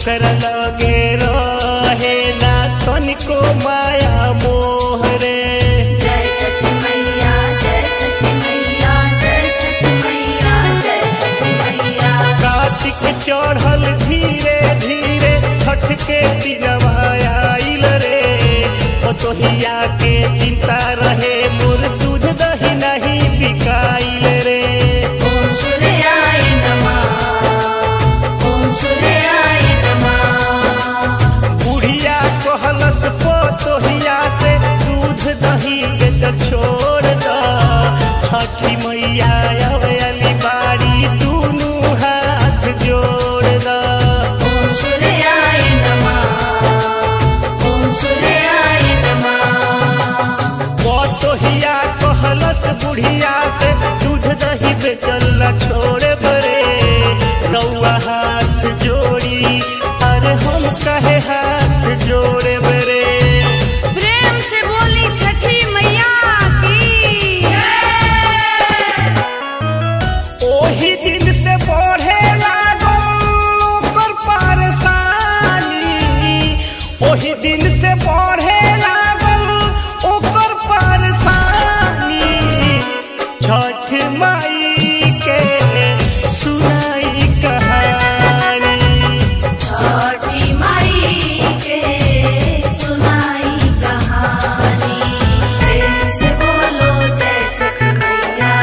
ओकर लगे रहे ना तनिको माया मोह रे जय छठी मैया जय छठी मैया जय छठी मैया जय छठी मैया कार्तिक चढ़ल धीरे धीरे छठ के दिनवा आइल रे पतोहिया के चिंता रहे मोर दूध दही नहीं बिकाइल रे ओम सूर्याय नमः ओम सूर्याय नमः बुढ़िया कहलस पतोहिया से दूध दही के तो छोड़ द छठी मैया अवली बाड़ी दूनू हाथ जोड़ द ओम सूर्याय नमः ओम सूर्याय नमः पतोहिया कहलस बुढ़िया से दूध दही बेचल न छोड़े बरे रउआ हाथ जोड़ी अरे हम कहे हाथ जोड़े बरे प्रेम से बोली छठी मैया की ओही दिन से बढ़े लागल ओकर परेशानी ओही दिन से बढ़े लागल ओकर परेशानी छठ माई के सुनाई कहानी छठी माई के सुनाई कहानी प्रेम से बोलो जय छठी मैया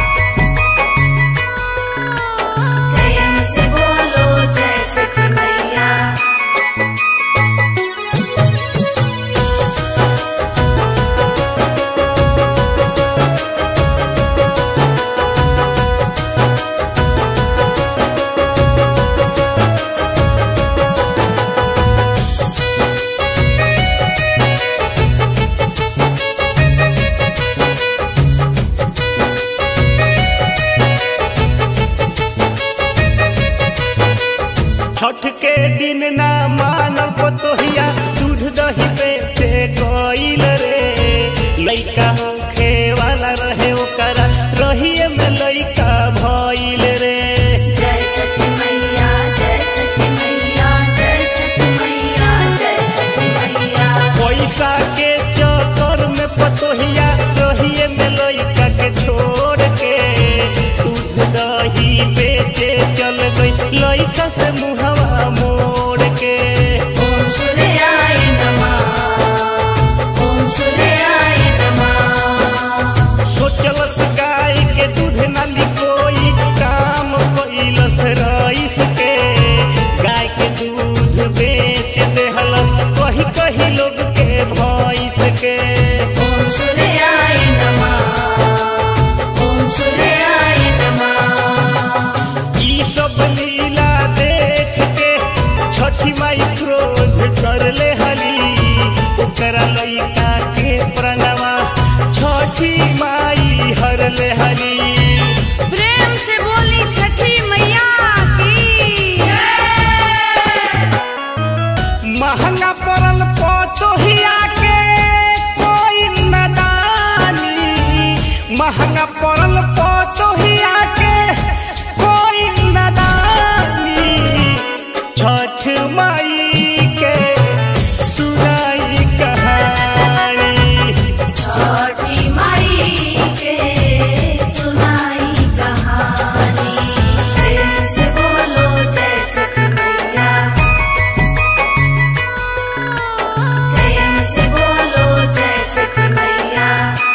प्रेम से बोलो जय छठी मैया छठ के दिन ना मानल पतोहिया दूध दही बेचे गईल रे लइका होखे वाला रहे ओकरा रहिए में लइका भइल रे जय छठी मैया जय छठी मैया जय छठी मैया जय छठी मैया पैसा के चक्कर में पतोहिया रहिए में लइका के छोड़ के दूध दही बेचे चल गई लइका से मुहवा मोड़ के ओम सूर्याय नमः ओम सूर्याय नमः सोचलस गाय के दूध नाली कोई काम कैलस रईस के गाय के दूध बेच देहलस कही कही लोग के भैंस के ओम सूर्याय नमः ओम सूर्याय नमः ई सब लीला देख के छठी माई क्रोध कर ले हली ओकरा लइका के प्रणवा छठी माई हर ले हली प्रेम से बोली छठी मैया की महंगा पड़ल पतोहिया के कोई नदानी महंगा पड़ल पतोहिया के कोई नदानी छठ माई के सुनाई कहानी छठी माई के सुनाई कहानी प्रेम से बोलो जय छठी मैया प्रेम से बोलो जय छठी मैया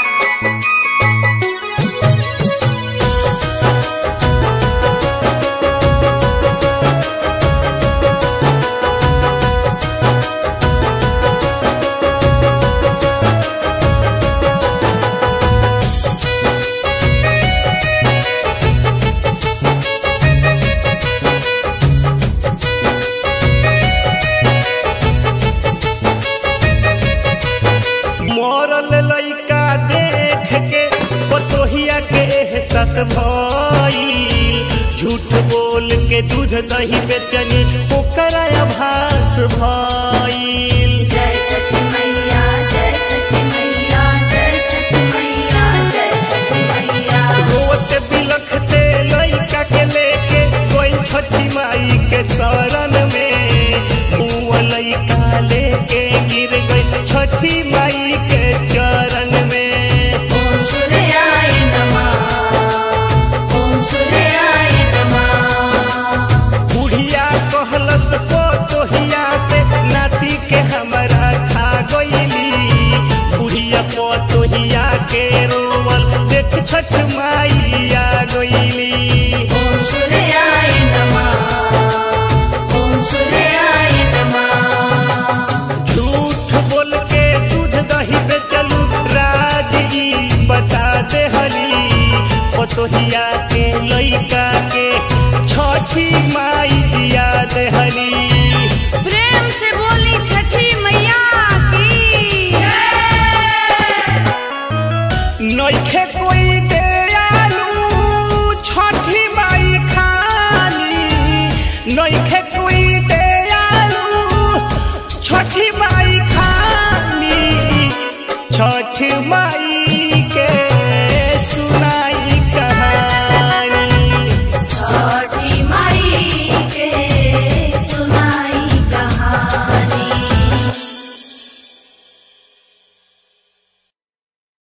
मरल लइका देख के पतोहिया के एहसास भइल झूठ बोल के दूध दही बेचनी ओकरा आभास भइल जय छठी मैया जय छठी मैया जय छठी मैया जय छठी मैया रोत बिलखते लइका के लेके कोई छठी माई के शरण में छठी माई के चरण में ॐ सूर्याय नमः ॐ सूर्याय नमः बुढ़िया कहलस को तोहिया से नाती के हमरा खा गईली बुढ़िया को तोहिया के रोवल देख छठ माई आ गईली ॐ सूर्याय नमः ॐ सूर्याय नमः झूठ बोल के दूध दही बेचलू राज ई बता दे हली पतोहिया के लइका के छठी माई दिया दे हली प्रेम से बोली छठी मैया की नइखे कोई दयालु छठी माई खाली नइखे कोई दयालु छठी माई खाली छठ माई